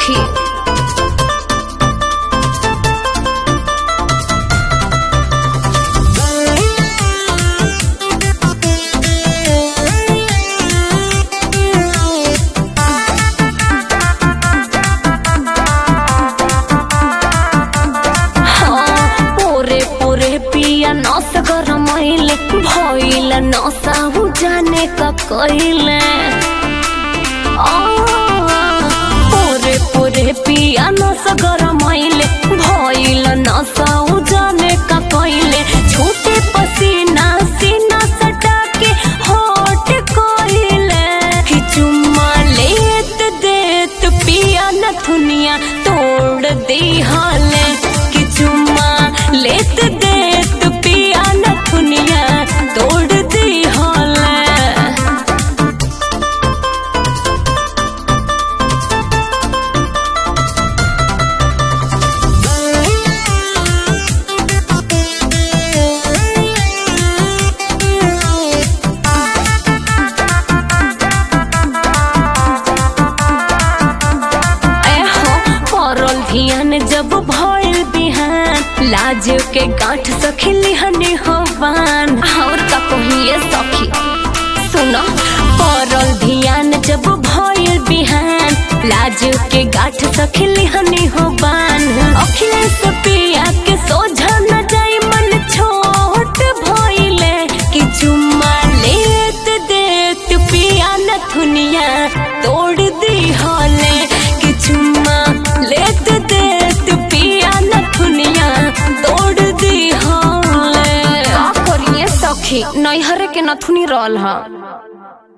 सखी हाँ, पोरे पोरे पिया नस गरमैले भइल नसा हु जाने का कइले आ, पोरे पोरे पिया नस गरमैले भइल नसा हु जाने का कइले छूटे पसीना सीना सटा के होट कइले कि चुम्मा लेत देत पिया नथुनिया तोड़ दी हाले कि चुम्मा लेत देत पिया नथुनिया तोड़ दी हाले एहो परल धियान जब भइल बिहान लाज के गांठ सखिली हनी हवान और का कहिए सखी सुनो परल धियान जब भइल बिहान लाज के गांठ सखिली हनी हवान अखिलेश पिया के सोझा न जाई मन छोट भइले कि चुम्मा लेत देत पिया नथुनिया तोड़ दी हाले कि चुम्मा लेत देत पिया नथुनिया तोड़ दी हाले का करिए सखी नैहर के नथुनी रहल हा